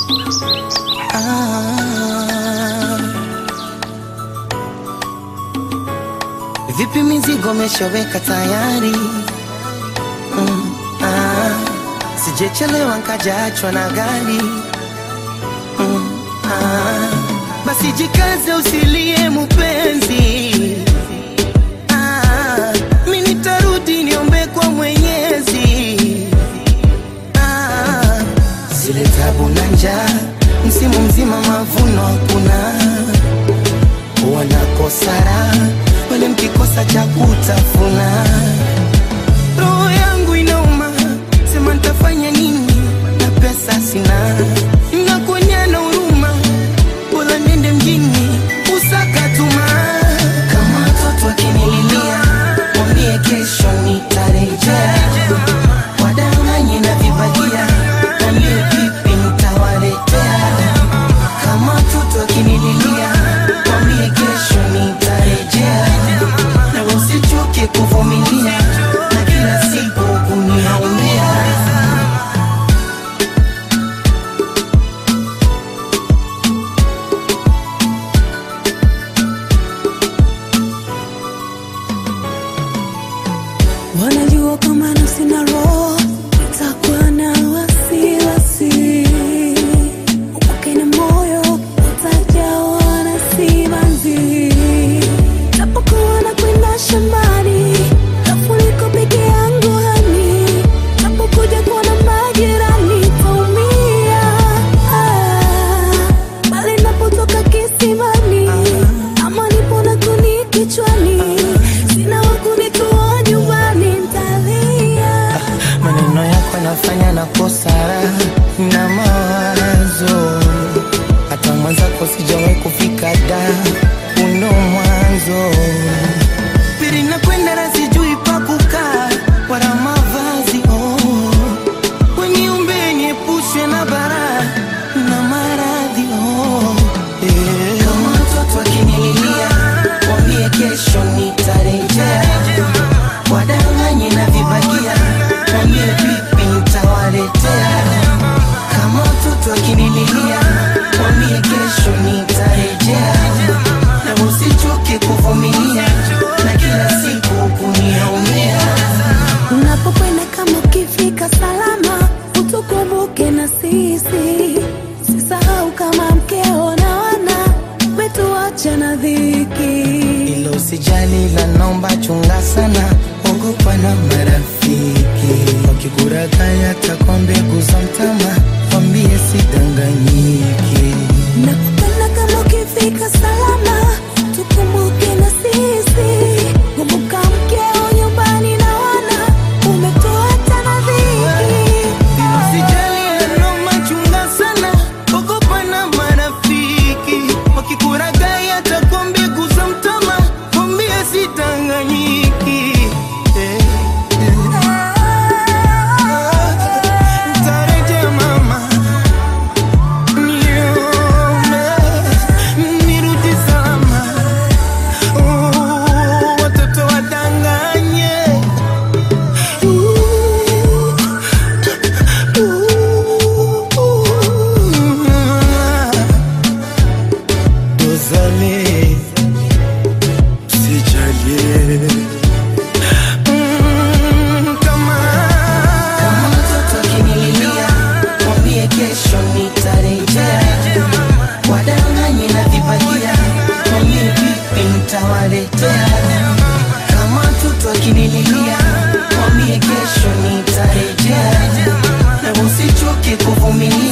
Ah. Vipi mizigo meshaweka tayari? Mm, ah. Sijechelewa nkajaachwa na gari. Mm, ah. Basi jikaze usilie mupenzi. Ah, mi nitarudi niombe kwa Mwenyezi. Ah, zile tabu na njaa, msimu mzima mavuno hakuna, wanakosa raha wale mkikosa cha kutafuna. Roho yangu inauma, sema nitafanya nini na pesa sina, nakuonyana huruma, bora nende mjini usakatuma. Kama watoto akinililia, mwambie kesho nitarejea, wadanganye na vibagia, mwambie vipi nitawaletea. Kama watoto akinililia, mwambie kesho nitarejea, na usichoke kuvumilia na kila siku kuniaumia. Wanajua kama nafsi na roho itakuwa na wasiwasi, upake na moyo utajawa na simanzi. Napokuwa na kwenda shambani, tafuliko peke yangu hani, napokuja kuona majirani taumia. Ah, bali napotoka kisimani, ama nipo na kuni kichwani, sina wa kunitoa nyumbani, ntalia. Maneno yako yanafanya nakosa raha na mawazo, hata mwenzako sijawahi kufika da uno mwanzo pili nakwenda na sijui pa kukaa wala mavazi oh. Weniumbe niepushwe na bara na maradhi oh. eh. Kama mtoto akinililia, mwambie kesho nitarejea, wadanganye na vibagia, mwambie vipi nitawaletea. Kama mtoto akinililia, mwambie kesho nitarejea, na usichoke kuvumilia na kila siku kuniaumia. Unapokwenda kama ukifika salama, utukumbuke na sisi. Sisahau kama mkeo na wana wetuacha na dhiki. Ilo usijali la naomba chunga sana, ogopa na marafiki wakikurakaya takwa mbegu za mtama, wambie sidanganyiki. Nakupenda kama ukifika salama, tukumbuke na sisi. Kumbuka mkeo nyumbani na wana umetuacha na dhiki. Ilo usijali la naomba chunga sana, ogopa na marafiki wakikurakaya takwa mbegu za mtama, wambie sidanganyiki. Eh, eh. Tarejea mama Nione, nirudi salama. Oh, watoto wadanganye. Dozane, sijalie. Mm, kama kama mtoto akinililia, mwambie kesho nitarejea. Wadanganye na vibagia, mwambie vipi nitawaletea. Kama mtoto akinililia, mwambie kesho nitarejea, na usichoke kuvumilia